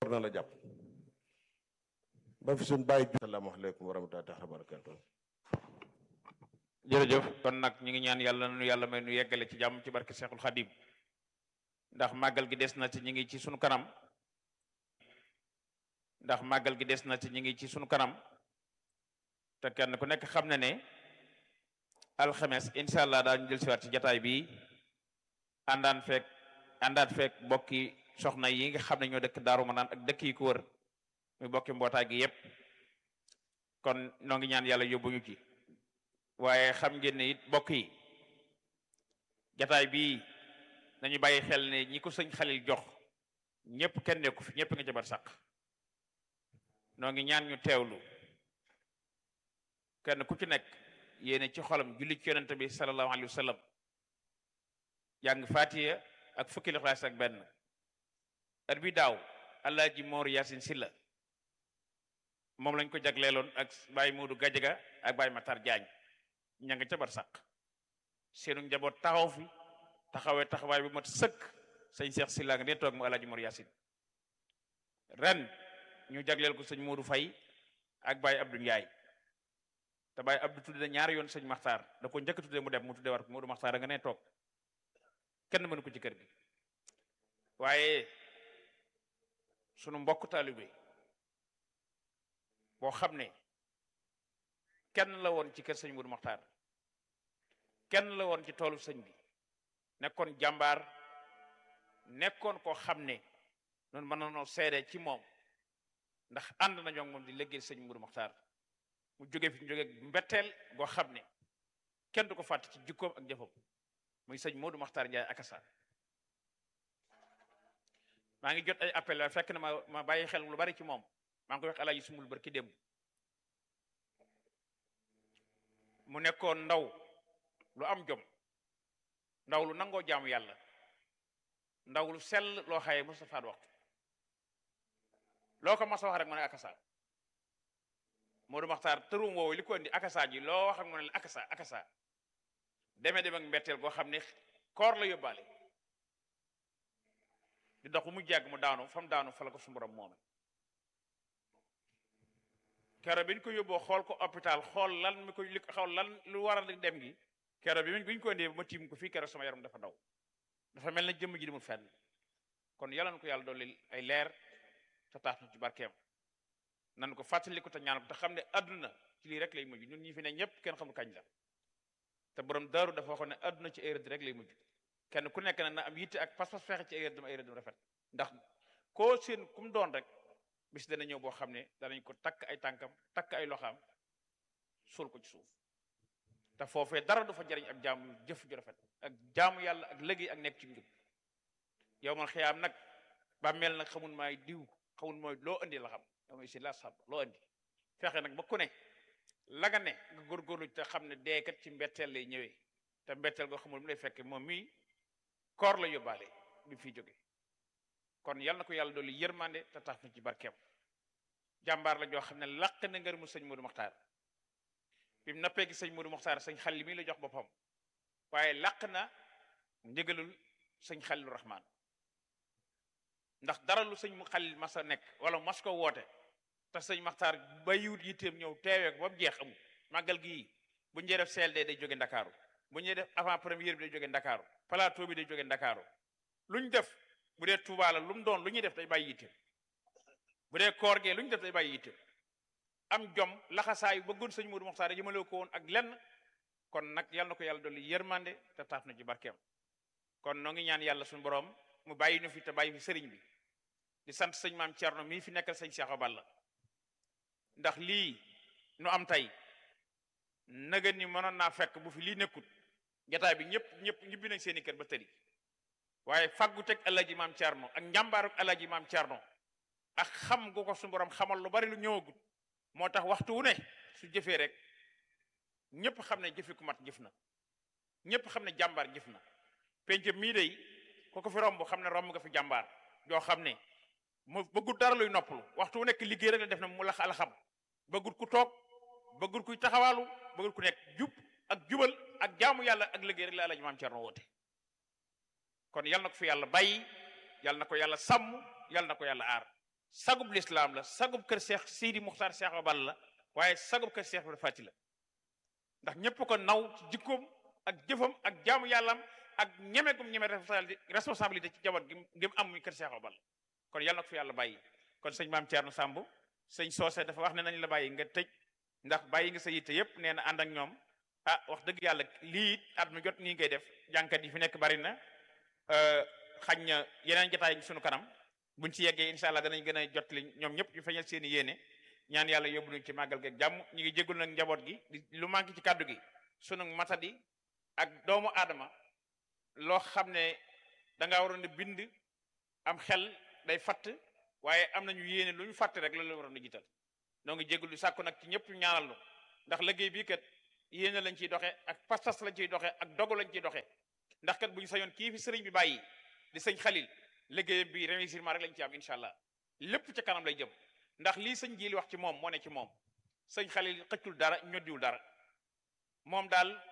na la jàpp ba fi suñ bàyyi asalaamaaleykum wa rahmatullahi taala wa barakatuh jërëjëf kon nag ñu ngi ñaan yàlla nu yàlla may nu yeggale ci jàmm ci barke Seexul Xadim ndax màggal gi des na ci ñi ngi ci sunu kanam ndax màggal gi des na ci ñi ngi ci sunu kanam te kenn ku nekk xam na ne alxames incha allah daañu jël siwaat ci jataay bi àndaan feek àndaat feek bokki soxna yi nga xam ne ñoo dëkk Daaru Manaan ak dëkk yi ko wër muy bokki mbootaay gi yépp kon noo ngi ñaan yàlla yóbbuñu ci waaye xam ngeen ne it bokk yi jataay bii nañu bàyyi xel ne ñi ko sëñ Xalil jox ñëpp kenn nekku fi ñëpp nga jabar sàq noo ngi ñaan ñu teewlu kenn ku ci nekk yéene ci xolam julli ci yonente bi sallallahu alayhi wa sallam jàng fatiha ak fukki lixlaas ak benn at bi daaw Alaaji Moor Yaasin Silla moom lañ ko jagleeloon ak Baye Moodu Gajaga ak Baye Matar Jaañ ña nga ca bar sàq seenu njaboot taxaw fi taxawee taxawaay bu mat sëkk sëñ Seex Silla nga ne toog mu Alaaji Moor Yaasin ren ñu jagleel ko sëñ Moodu Fay ak Baye Abdou Ndiaye te Baye Abdou tudde ñaari yoon sëñ Maxtaar da ko njëkk tudde mu dem mu tudde war ko Moodu Maxtaar a nga ne toog kenn mënu ko ci kër gi waaye sunu mbokk taalibe boo xam ne kenn la woon ci kër sëñ Moodu Maxtaar kenn la woon ci toolu sëñ bi nekkoon jàmbaar nekkoon koo xam ne noonu mën na noo seede ci moom ndax ànd nañoo moom di liggéey sëñ Moodu Maxtaar mu jóge fi ñu jóge mbetteel goo xam ne kenn du ko fàtte ci jikkoom ak jëfam muy sëñ Moodu Maxtaar Njaay akasa maa ngi jot ay appel waaye fekk na ma ma bàyyi xel lu bari ci moom maa ngi koy wax alaaji sumul barki démb mu nekkoon ndaw lu am jom ndaw lu nangoo jaamu yàlla ndaw lu sell loo xaye Moustapha waxtu loo ko mas a wax rek mu ne akasa Moodu Maxtaar tërum woowu li ko indi akasa ji loo wax ak mu ne akasa akasa demee dem ak mbetteel goo xam ne koor la yóbbaale di dox bu mu jàgg mu daanu fa mu daanu fa la ko su borom moome kero bi ñu ko yóbboo xool ko hôpital xool lan mi ko li xool lan lu waral dem gi kero bi bi ñu ko indee ba ma tiim ko fii kero sama yaram dafa daw dafa mel na jëmm ji dimul fenn kon yàlla na ko yàlla dolli ay leer te tax na ci barkeem nan ko fàttali ko te ñaan ko te xam ne adduna ci lii rek lay mujj ñun ñi fi ne ñëpp kenn xamul kañ la te borom daaru dafa waxoon ne adduna ci ay rëdd rek lay mujj kenn ku nekk na na am yitte ak pas-pas fexe ci ay rëddam ay rëddam rafet ndax koo seen ku mu doon rek bis dana ñëw boo xam ne danañ ko takk ay tànkam takk ay loxaam suul ko ci suuf te foofee dara du fa jariñ ab jaamu jëf ju rafet ak jaamu yàlla ak liggéey ak nekk ci njub yow man xiyaam nag ba mel nag xamul maay diw xamul mooy loo indi la xam yow mooy si la sab loo indi fexe nag ba ku ne la nga ne nga góorgóorlu te xam ne deekat ci mbetteel lay ñëwee te mbetteel goo xamul mu lay fekk moom mii koor la yóbbaale bi fi jóge kon yal na ko yàlla dolli yërmande te tax na ci barkeem jàmbaar la joo xam ne laq na ngër mu sëñ Moodu Maxtaar bi mu nappee gi sëñ Moodu Maxtaar sëñ Xalil mii la jox boppam waaye laq na ndigalul sëñ Xalilu Rahmaan ndax dara lu sëñ mu Xalil mas a nekk wala mas ko woote te sëñ Maxtaar ba yiwut yitteem ñëw teewee ko ba mu jeex amul màggal gii bu ñu def CLD day jóge Ndakaaru bu ñuy def avant première bi day jóge Ndakaaru plateau bi day jóge Ndakaaru lu ñu def bu dee Tuubaa la lu mu doon lu ñuy def day bàyyi yitteem bu dee koor gee lu ñu def day bàyyi yitteem am jom laxasaayu bëggoon sëñ Moodu Moxtaar jëmale ko woon ak lenn kon nag yal na ko yàlla dolli yërmande te taaf na ci barkeem kon noo ngi ñaan yàlla suñu borom mu bàyyi ñu fi te bàyyi fi sëriñ bi di sant sëñ maam Thierno mii fi nekkal sëñ Cheikh Balla ndax lii nu am tey naga ni mënoon naa fekk bu fi lii nekkut jataay bi ñëpp ñëpp ñibbi nañ seeni kër ba tëri waaye faggu teg alaji maam Thierno ak njàmbaaruk alaji maam Thierno ak xam gu ko suñu borom xamal lu bari lu ñëwagut moo tax waxtu wu ne su jëfee rek ñëpp xam ne jëfi ku mat jëf na ñëpp xam ne jàmbaar jëf na penc mii day ko ko fi romb xam ne romb nga fi jàmbaar joo xam ne mu bëggut dara luy noppalu waxtu wu nekk liggéey rek la def na mu lax alxam bëggut ku toog bëggut kuy taxawaalu bëggut ku nekk jub ak jubal ak jaamu yàlla ak liggéey rek la alaji maam Thierno woote kon yal na ko fi yàlla bàyyi yal na ko yàlla sàmm yal na ko yàlla aar sagub lislaam la sagub kër Cheikh Sidi Muxtaar Cheikh Obal la waaye sagub kër Cheikh Ibra Fati la ndax ñëpp ko naw ci jikkoom ak jëfam ak jaamu yàllam ak ñeme gum ñeme responsabilité ci jaboot gi gi mu am muy kër Cheikh Obal kon yàlla na ko fi yàlla bàyyi kon sëñ maam Thierno Samb sëñ Soose dafa wax ne nañ la bàyyi nga tëj ndax bàyyi nga sa yitte yëpp nee na ànd ak ñoom ah wax dëgg yàlla lii it at mu jot nii ngay def jànkat yi fi nekk bari na xañ na yeneen jotaay yi sunu kanam buñ ci yeggee incha allah danañ gën a jot li ñoom ñëpp ñu feeñal seen i yéene ñaan yàlla yóbbu nañ ci màggal geeg jàmm ñu ngi jéggul nag njaboot gi lu manqué ci kàddu gi sunu matadi ak doomu aadama loo xam ne da ngaa waroon a bind am xel day fatt waaye am nañu yéene lu ñu fàtte rek loolu la waroon a jiital noo ngi jéggul sàkku nag ci ñëpp ñu ñaanal lu ndax liggéey bii kat yéene lañ ciy doxe ak pastas lañ ciy doxe ak dogu lañ ciy doxe ndax kat bu ñu sañoon kii fi sëriñ bi bàyyi di sëñ xalil liggéeyam bi réussirement rek lañ ci am incha allah lépp ca kanam lay jëm ndax lii sëñ ji li wax ci moom moo ne ci moom sëñ xalil xëccul dara ñoddiwul dara moom daal